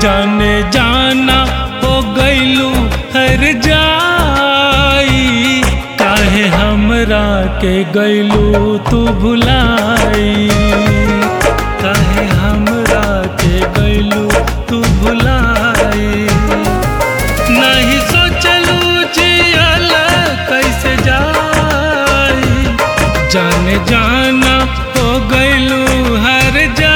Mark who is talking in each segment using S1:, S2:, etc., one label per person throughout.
S1: जाने जाना हो गईलू हर जाई काहे हमरा के गईलू तू भुलाई काहे हमरा के गईलू तू भुलाई नहीं सोचलू जियल कैसे जाई जाने जाना हो गईलू हर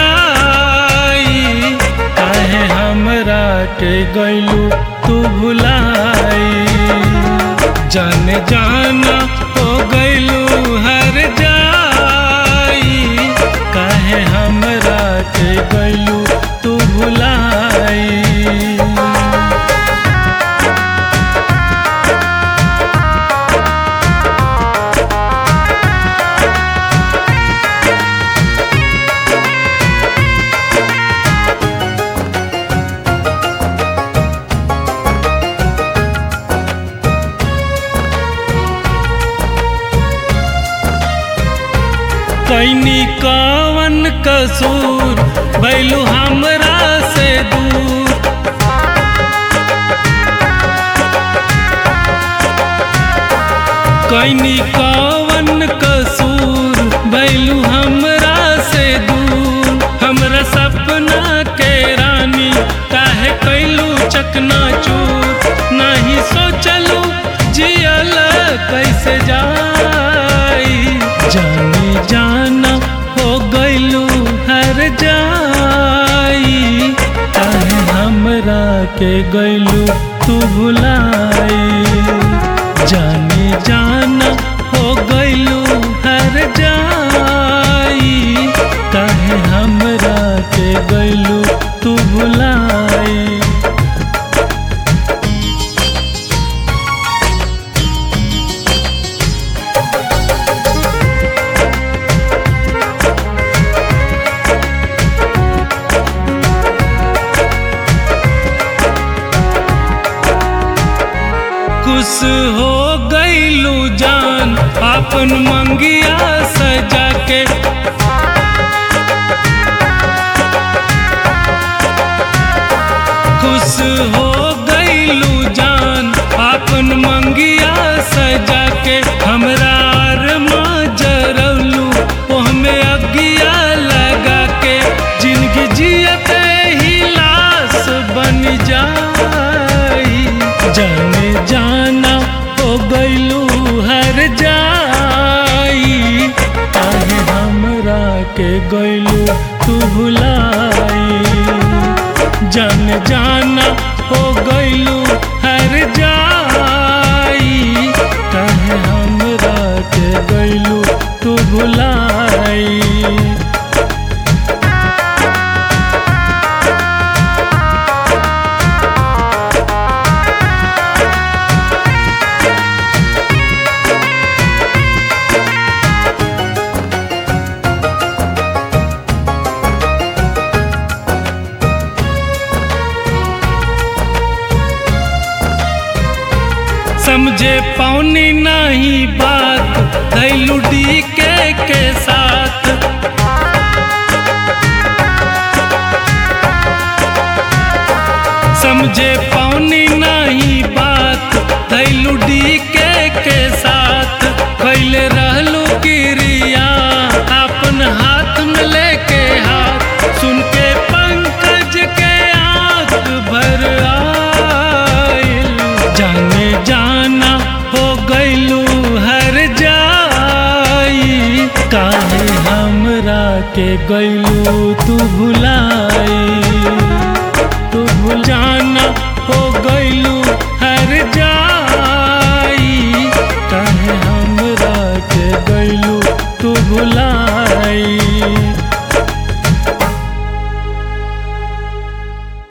S1: जाई काहे हमरा के गईलू तू भुलाई जाने जाना हो गईलू हर जाई काहे हमरा के गईलू तू भुलाई कैनी कवन कसूर भैलू हमरा से दूर कैनी कवन कसूर भैलू हमरा से दूर हमरा सपना के रानी काहे कैलू चकना चूर नहीं सोचलू जियल कैसे जाई जानी जाना हो गईलू हर जाई काहे हमरा के गईलू तू भुलाई जानी जाना हो गईलू हर जाई काहे हमरा के गईलू तू भुलाई खुश हो गईलू जान अपन मंगिया सजा के खुश हो गईलू जान अपन मंगिया सजा के हमरा अरमा जरौलू ओहमे अगिया लगा के जिंदगी जियते ही लाश बन जाई जाने जाना हो गईलू हर जाई काहे हमरा के गईलू तू भुलाई जान जाना हो गईलू हर जाई काहे हमरा के गईलू तू भुलाई समझे पौनी नहीं बात धैलू डी के के साथ समझे पौनी नहीं बात धैलू डी के के साथ कैले रहलू गिरिया अपन हाथ में लेके हाथ सुन के पंकज के आंख भर आइल जाने जाना हो गईलू हर जाई काहे हमरा के गईलू तू भुला